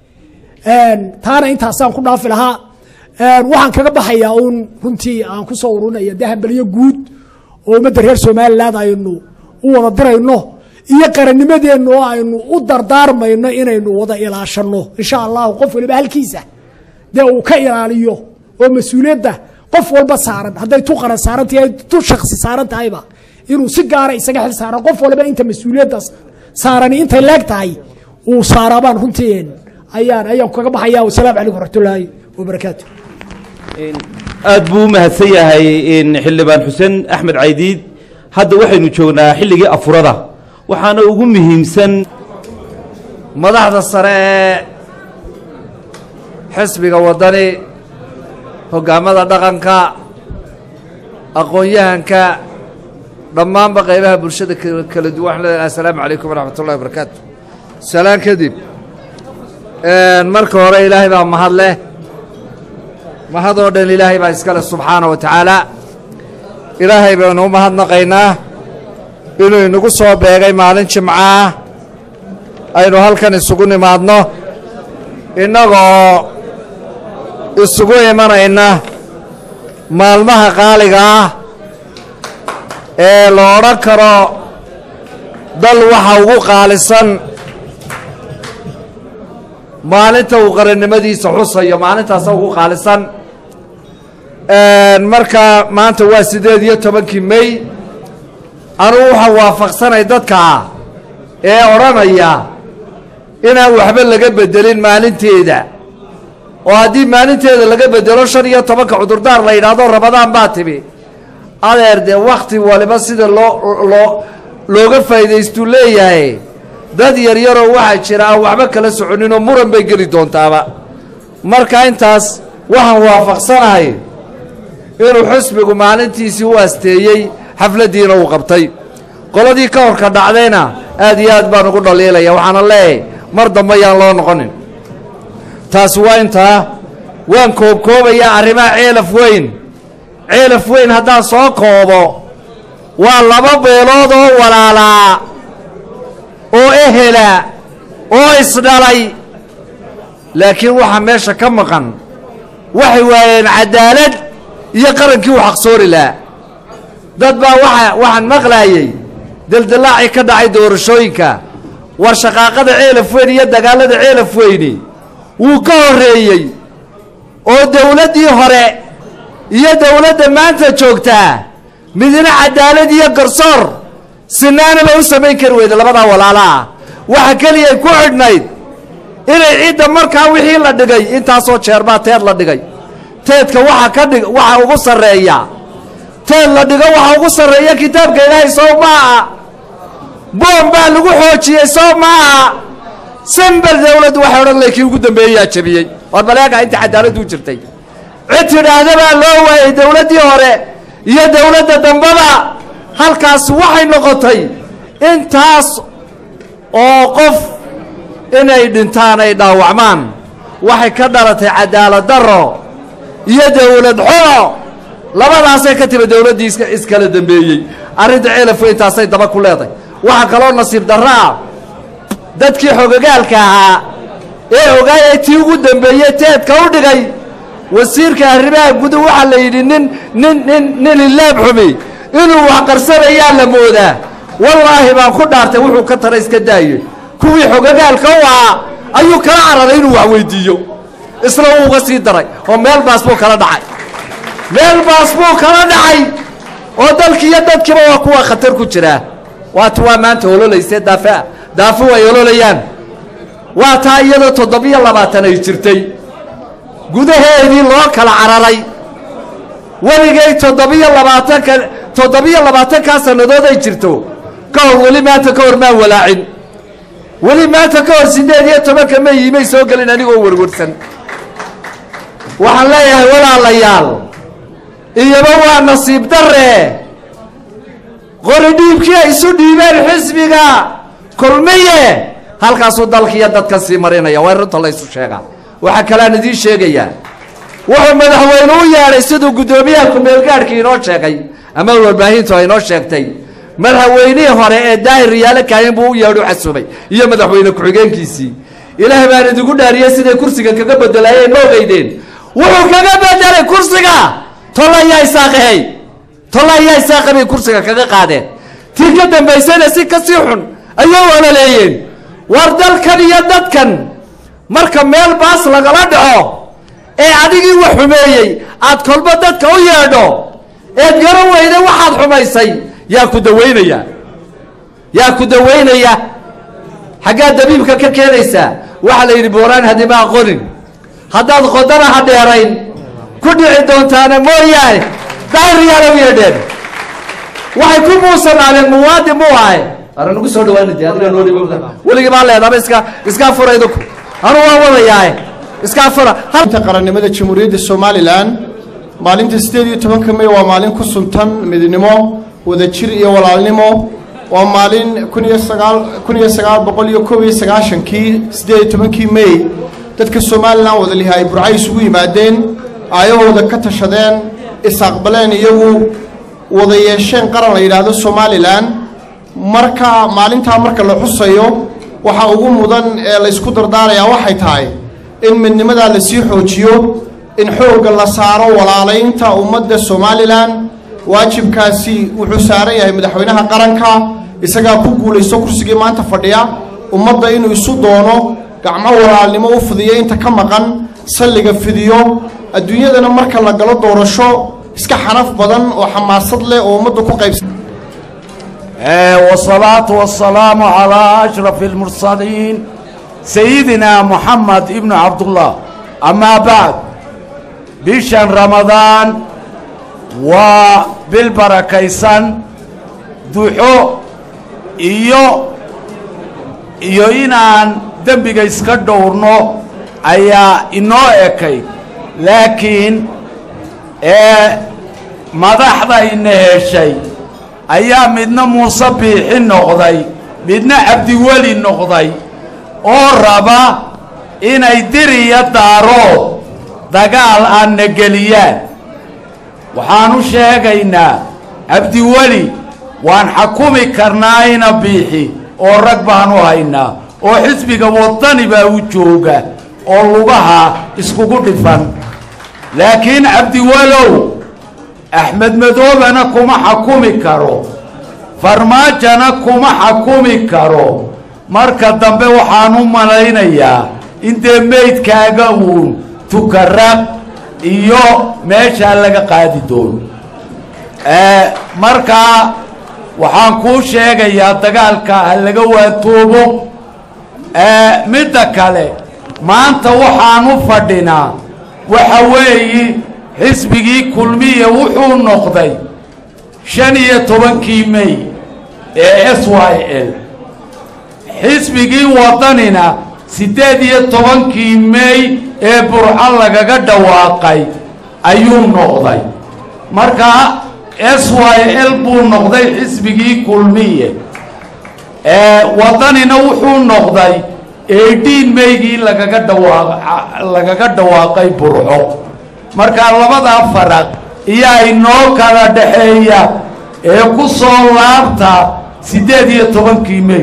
taana intaasaan ku dhaafi lahaa waxaan kaga baxayaa uun runtii aan ku soo ururinaya dee hambelyo guud oo ummadda reer somaliland aynu u wada dirayno iyo qarannimadeenna oo aynu u dardaarmayno inaynu wada ilaashanno insha allahu qof waliba halkiisa dee uu ka ilaaliyo oo mas-uuliyadda qof walba saaran hadday tu qaran saaran tahay tu shaksi saaran tahayba inuu si gaara isaga xil saaran qof waliba inta mas-uuliyadda saarani intay leeg tahay uu saaraabaan runtii ayaan ayaan kaga baxaya wasalaamu calaykum waraxmatullaahi wabarakaatu aad buu u mahadsan yahay xildhibaan xuseen axmed caydiid hadda waxaynu joognaa xilligii afurada waxaana ugu muhiimsan madaxda sare ee xisbiga waddani hoggaamada dhaqanka aqoon-yahanka dhammaanba qaybaha bulshada kala duwan waxaan leedahay assalaamu calaykum waraxmat ullahi wabarakaatu salaan kadib marka hore ilaahay baa mahad leh mahadoo dhan ilaahay baa iska leh subxaana wa tacaala ilaahay baynu u mahadnaqaynaa inuu inagu soo beegay maalin jimcaah aynu halkan isugu nimaadno innagoo isugu imanayna maalmaha qaaliga ah ee la odhan karo dal waxa ugu qaalisan maalinta uu qarannimadiisa xusayo maalintaasa ugu qaalisan marka maanta waa siddeed iyo tobankii mey anugu waxaan waafaqsanay dadka ee odhanaya inaan waxba laga bedelin maalinteeda oo haddii maalinteeda laga bedelo shan iyo tobanka cudurdaar la yidhaahdo rabadaan baa timi adeer dee wakhti waliba sida loo loo looga faa'iidaystuu leeyahay dad yaryaroo waxaa jira aan waxba kala soconinoo muran bay geli doontaaba marka intaas waxaan waafaqsanahay inuu xusbigu maalintiisii u asteeyey xafladdiina uu qabtay qoladii ka horka dhacdayna aad iyo aad baan ugu dhaliilaya waxaana leeyahay mar dambe yaan loo noqonin taasi waa intaa waan koobkoobayaa arrimaha ceelaf weyn ceelaf weyn haddaan soo koobo waa laba beelood oo walaalaa oo ehela oo isdhalay laakiin waxaa meesha ka maqan waxay waayeen cadaalad iyo qarankii u xaqsoori lahaa dad baa waa waxaan maqlaayey deldillaacii ka dhacay doorashooyinka war shaqaaqada ceelaf weyn iyo dagaalada ceelaf weyni wuu ka horreeyey oo dawladdii hore iyo dawladda maanta joogtaa midna cadaalad iyo garsoor sinaanaba u samayn kari weyda labadaa walaalaah waxa keliyay ku xidhnayd inay cidda markaa wixii la dhigay intaasoo jeerbaa teed la dhigay teedka waxa ka dhig waxa ugu sarreeya teed la dhigo waxa ugu sarreeya kitaabka ilaahay soo maaha boom baa lagu xoojiyey soo maaha sambel dawladdu waxay odhan lay kii ugu dambeeyeyaa jabiyey war baleega inta cadaaladdu jirtay cid tidhaahda baa loo waayey dawladdii hore iyo dawladda dambaba halkaas waxay noqotay intaas oo qof inay dhintaan ay dhaawacmaan waxay ka dhalatay cadaalad darro iyo dawlad xumo labadaasay ka timi dawladdii iska iskala dambeeyey arrinta ceelaf weyntaasay daba ku leedahay waxaa kaloo nasiib darro ah dadkii xogogaalka ahaa ee ogaayay tii ugu dambeeyey teedka u dhigay wasiirka arrimaha gudu waxaa la yidhi nin nin nin nin ilaab xumi inuu wax qarsanayaa la moodaa wallaahi baan ku dhaartay wuxuu ka tara iska daaye kuwii xogogaalka u ahaa ayuu kala cararay inuu wax weydiiyo isna wuu uga sii daray oo meel baas buu kala dhacay meel baas buu kala dhacay oo dalkiiyo dadkiiba waa kuwa khatar ku jiraa waata waa maanta ololaysee daafea daafu ay ololayaan waa taa iyadoo toddobiyo labaatan ay jirtay gudaheedii loo kala cararay weligay toddobiyo labaatanka toddobiyo labaatankaa sannadood ay jirto ka hor weli maanta ka hor maan walaacin weli maanta ka hor siddeed iyo tobanka ma yiimay soo gelin anigoo werwarsan waxaan leeyahay walaalayaal iyaba waa nasiib darre qori dhiibkii ay isu dhiibeen xisbiga kulmiye halkaasuu dalkiiyo dadka sii marinaya waa runta la ysu sheegaa waxaa kaleaan idiin sheegayaa wuxuu madaxweyne u yeedhay siduu guddoomiyaha ku-meelgaadhkii inoo sheegay ama warbaahintu ay inoo sheegtay madaxweynihii hore ee daahir riyaalo kaahin buu u yeedhu xasubay iyo madaxweyne ku-xigeenkiisii ilaah baan idigu dhaariyey siday kursiga kaga bedelaayeen ma ogeydeen wuxuu kaga bedelay kursiga tollayaa isaaqahey tollayaa isaaqa bay kursiga kaga qaadeen tii ka dambaysayna si kasii xun ayay olaleeyeen war dalkan iyo dadkan marka meel baas lagala dhaco ee adigii wax xumeeyey aad kolba dadka u yeedho eed garan weyda waxaad xumaysay yaa ku dawaynaya yaa ku dawaynaya xaggaad dabiibka ka keenaysaa waxaa la yidhi booraan hadima aqonin haddaad qodana ha dheerayn ku dhici doontaana mooyaane daahiryaala u yeedheen waxay ku muusanaaleen muwaadin muu ahay ara nagu soo dhawaana de adiga noo dhib weligii baa leedaba iska iskaa fura idinku anu waan wadayaae iskaa fura inta qarannimada jamhuuriyadda somalilan maalinta siddeed iyo tobanka may waa maalin ku suntan midnimo wadajir iyo walaalnimo waa maalin kun iyo sagaal kun iyo sagaal boqol iyo koob iyo sagaashankii siddeed iyo tobankii may dadka somalilan wadaliha ay burcay isugu yimaadeen aayahooda ka tashadeen is-aqbaleen iyagu wada yeesheen qaran la yidhaahdo somalilan marka maalintaa marka la xusayo waxaa ugu mudan ee laysku dardaarayaa waxay tahay in midnimadaa lasii xoojiyo in xoogga la saaro walaalaynta ummadda somalilan waajibkaasi wuxuu saaran yahay madaxweynaha qaranka isagaa ku guulaysto kursigii maanta fadhiya ummadda inuu isu doono gacmo walaalnimo u fidiyo inta ka maqan salliga fidiyo adduunyadana marka la galo doorasho iska xanaf badan oo xamaasad leh oo ummadda ku qaybsan والصلاة والسلام على أشرف المرسلين سيدنا محمد ابن عبد الله أما بعد بشان رمضان وبالبركيسان duxo iyo iyo inaan dembiga iska dhowrno ayaa inoo ekay laakiin ee madaxda ina heshay ayaa midna muuse biixi noqday midna cabdiweli noqday oo raba inay diriya daarood dagaal aanna geliyaan waxaan u sheegaynaa cabdiweli waan xakumi karnaa ina biixi oo rag baan u haynaa oo xisbiga wadani baa u jooga oo lugaha iskugu dhifan laakiin cabdiwalow axmed madoobana kuma xakumi karo farmaajana kuma xakumi karo marka dambe waxaan u malaynayaa in dee meydkaaga uun tukaraq iyo meeshaa laga qaadi doono markaa waxaan kuu sheegayaa dagaalka ha laga waantoobo midda kale maanta waxaan u fadhinaa waxa weeyi xisbigii kulmiya wuxuu noqday shan iyo tobankii mey ee s y l xisbigii wadanina siddeed iyo tobankii mey ee burco lagaga dhawaaqay ayuu noqday markaa s y l buu noqday xisbigii kulmiye wadanina wuxuu noqday eighteen meygii lagaga dhawaaq lagaga dhawaaqay burco markaa labadaa faraq iyaa inoo kala dhaxeeya ee ku soo laabta siddeed iyo tobankii mey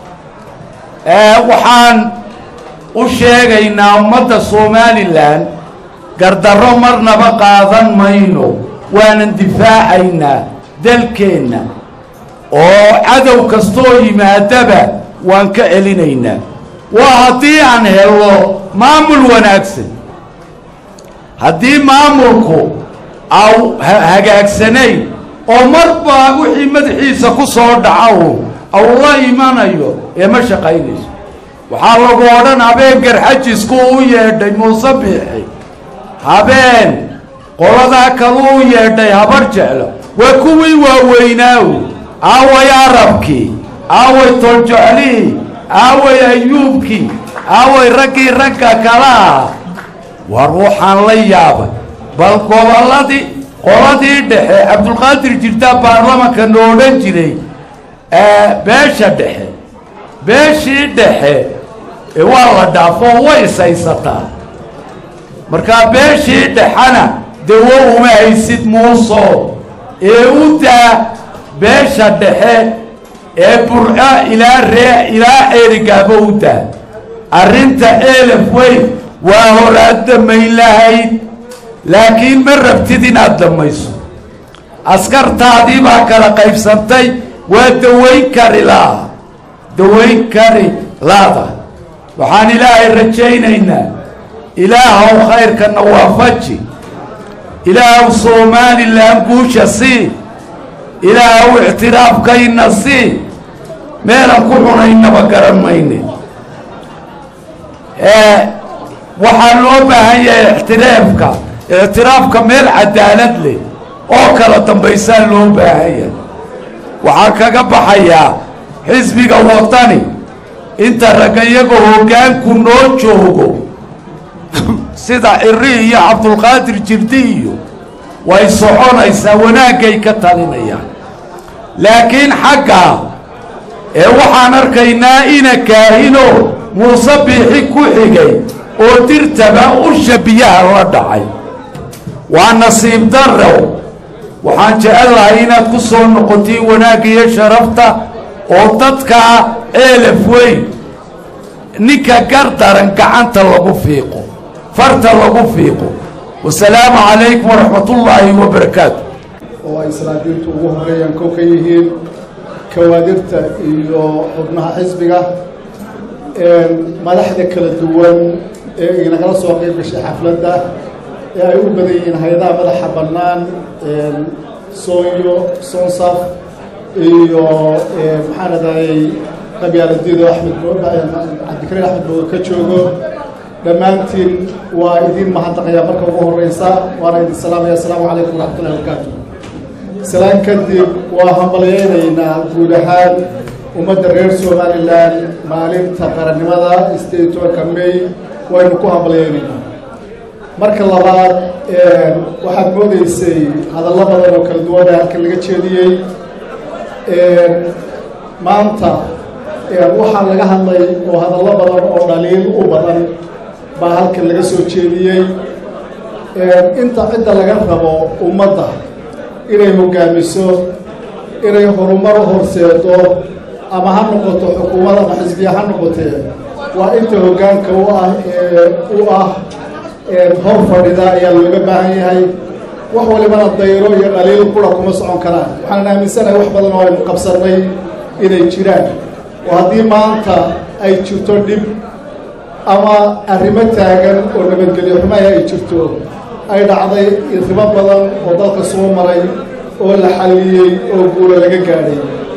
waxaan u sheegaynaa ummadda somalilan gardarro marnaba qaadan mayno waanan difaacaynaa dalkeenna oo cadow kastoo yimaadaba waan ka celinaynaa waa haddii aan helno maamul wanaagsan haddii maamulku au hagaagsanayn oo marba wixii madaxiisa ku soo dhaca au la imanayo ee ma shaqaynayso waxaa lagu odhan habeen garxajisku u yeedhay muuse biixi habeen qoladaa kalu u yeedhay habar jeclo waa kuwii waaweynaaw aaway arabkii aaway toljeclihii aaway ayuubkii aaway raggii ragga kala ah war waxaan la yaabay bal gobolladii qoladii dhexe cabdulqaadir jirtaa baarlamanka no odhan jiray beesha dhexe beeshii dhexe ee waa la dhaafoo way ishaysataa markaa beeshii dhexena dawo uma haysid muuso ee u daa beesha dhexe ee burco ilaa ree ilaa ceerigaaba u daa arrinta eelaf weyn waa horaad damayn lahayd laakiin ma rabtid inaad damayso askartaadii baa kala qaybsantay waa dawayn kari laa dawayn kari laada waxaan ilaahay rajaynaynaa ilaahow khayrkana waafaji ilaahow somalilan guusha sii ilaahow ictiraafkayna sii meelan ku xunaynaba garan mayne waxaa loo baahan yahay ictiraafka ictiraafka meel cadaalad leh oo kala dambaysaa loo baahan yahay waxaan kaga baxayaa xisbiga wadani inta ragga iyagoo hoggaanku noo joogo sida ciri iyo cabdulqaadir jirdi iyo way soconaysaa wanaaggay ka talinayaan laakiin xaggaa ee waxaan arkaynaa ina kaahino muuse biixi ku xigay oo dirtaba usha biyaha la dhacay waa nasiib darrow waxaan jecel lahay inaad ku soo noqotiin wanaagga iyo sharafta oo dadkaa eelaf weyn ninka gar daran gacanta lagu fiiqo farta lagu fiiqo wasalaamu calaykum waraxmat ullaahi wabarakaatu oo ay salaabiintu ugu horeeyaan kow ka yihiin kawaadirta iyo xubnaha xisbiga madaxda kala duwan ee inagala soo qeyb gashay xafladda ee ay u badan yihiin hay-adaha madaxa bannaan soonyo sonsaf iyo maxaan adayay qabyaaladiido axmed cabdikariin axmed booga ka joogo dhammaantiin waa idin mahadnaqayaa marka ugu horeysa waana idin salaamaya asalaamu calaykum waraxmatullahi wabarakaatu salaan kadib waa hambalyeynaynaa guud ahaan ummadda reer somalilan maalinta qarannimada sideed iyo tobanka may waynu ku hambalyeynaynaa marka labaad waxaad moodeysay hadallo badan oo kala duwan ee halkan laga jeediyey maanta waxaa laga hadlay oo hadallo badan oo dhaliil u badan baa halkan laga soo jeediyey inta cidda laga rabo ummadda inay hoggaamiso inay horumar u horseedo ama ha noqoto xukuumad ama xisbiya ha noqotee waa inta hoggaanka u ah ee u ah hor fadhida ayaa looga baahan yahay wax walibana dayro iyo dhaliil qura kuma socon karaan waxaan aaminsanahay wax badan oo aynu qabsannay inay jiraan oo haddii maanta ay jirto dhib ama arrimo taagan oo nabadgelyo xumaya ay jirto ay dhacday arrimo badan oo dalka soo maray oo la xalliyey oo guula laga gaadhay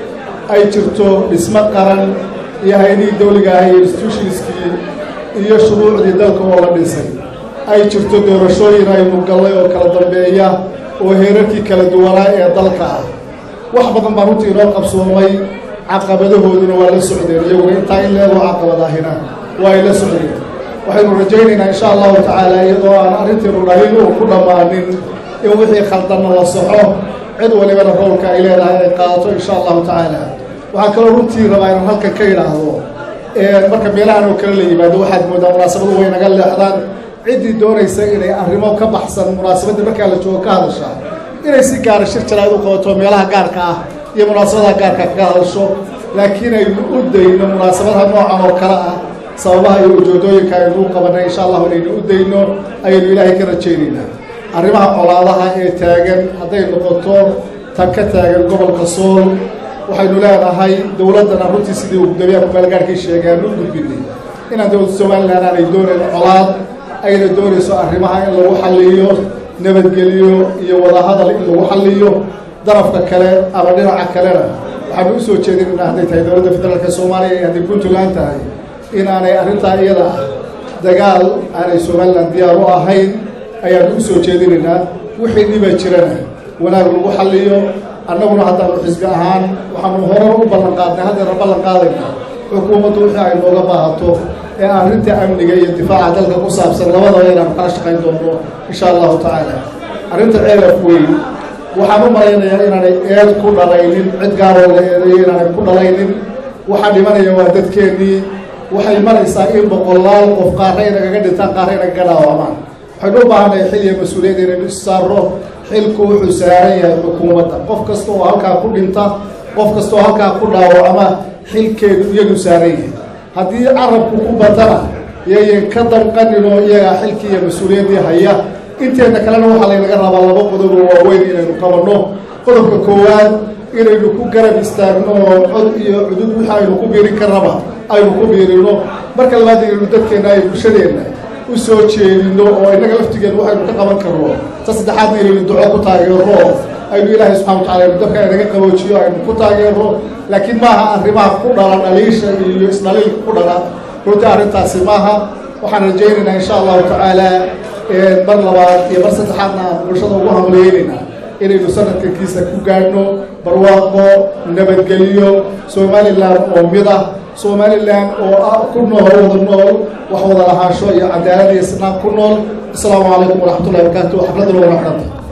ay jirto dhismo qaran iyo hay-adihii dawliga ah iyo institutionskii iyo shuruucdii dalka oo la dhisay ay jirto doorashooyin aynu gallay oo kala dambeeya oo heerarkii kala duwanaa ee dalka ah wax badan baan runtii inoo qabsoomay caqabadahooduna waa la socdeen iyaguna intaa in leedoo caqabadaahina waa ay la socdeen waxaynu rajaynaynaa insha allahu tacaala iyadoo aan arrinteenu dhaliil uu ku dhammaanin in wixii khaldanna la soxo cid walibana roolka ay leedahay ay qaadato insha allahu tacaala waxaa kaloo runtii rabaa inaan halkan ka idhaahdo marka meelahan oo kale la yimaado waxaad moodaa munaasabadu way naga leexdaan ciddii doonaysa inay arrimo ka baxsan munaasabadda markaa la joogo ka hadasha inay si gaara shir jaraad u qabato meelaha gaarka ah iyo munaasabadaha gaarka kaga hadasho laakiin aynu u dayno munaasabadaha noocan oo kale ah sababaha iyo ujeedooyinka aynu u qabanay insha allahu inaynu u dayno ayaynu ilaahay ka rajaynaynaa arrimaha colaadaha ee taagan hadday noqoto tan ka taagan gobolka sool waxaynu leenahay dowladdana runtii sidii uu gudoomiyaha kumaalgaarkii sheegay aanu u gudbinay inaan dowladda somalilan aanay doonayn colaad ayna doonayso arrimaha in lagu xalliyo nabadgeliyo iyo wadahadal in lagu xalliyo darafka kale ama dhinaca kalena waxaanu u soo jeedinaynaa hadday tahay dowladda federaalka soomaaliya iyo hadday puntland tahay in aanay arrintaa iyada ah dagaal aanay somalilan diyaar u ahayn ayaanu u soo jeedinaynaa wixii dhiba jirana wanaag lagu xalliyo annaguna haddaanu xisbi ahaan waxaanu horar u ballan qaadnay haddeena ballan qaadayna xukuumaddu wixii ay nooga baahato ee arrinta amniga iyo difaaca dalka ku saabsan labadaba inaanu kala shaqayn doono insha allahu tacaala arrinta ceelaf weyn waxaan u malaynayaa inaanay eed ku dhalaynin cid gaaroo la eedeeyo inaanay ku dhalaynin waxaa dhimanaya waa dadkeennii waxay maraysaa in boqolaal qof qaarra inagaga dhintaan qaarra inagaga dhaawamaan waxaynu u baahannahay xil iyo mas-uuliyad inaynu issaarro xilku wuxuu saaran yahay xukuumadda qof kasta oo halkaa ku dhinta qof kasta oo halkaa ku dhaawacma xilkeedu iyadu saaran yahay haddii carabku ku batana yayan ka danqaninoo iyagaa xilkii iyo mas-uuliyaddii haya inteedna kalena waxaa laynaga rabaa laba qodob oo waaweyn inaynu qabanno qodobka koowaad inaynu ku garab istaagno oo cod iyo cudud wixii aynu ku biirin karnaba aynu ku biirino marka labaad inaynu dadkeenna ay bulshadeenna u soo jeedino oo innaga laftigeed waxaynu ka qaban karno ta saddexaadna inaynu duco ku taageero aynu ilaahay subxana wa tacala aynu dabka inaga qaboojiyo aynu ku taageero laakiin maaha arrimaha ku dhala dhaliisha iyo isdhaliilka ku dhala runtii arrintaasi maaha waxaan rajaynaynaa insha allahu tacaala mar labaad iyo mar saddexaadna aan bulshada ugu hamliyeynaynaa inaynu sanadkankiisa ku gaadhno barwaaqo nabadgelyo somalilan oo mid ah somalilan oo ku nool wada nool wax wada lahaansho iyo cadaalad iyo isnaan ku nool asalaamu calaykum waraxmatullahi wabarakaatu xafladuna waa xidhanta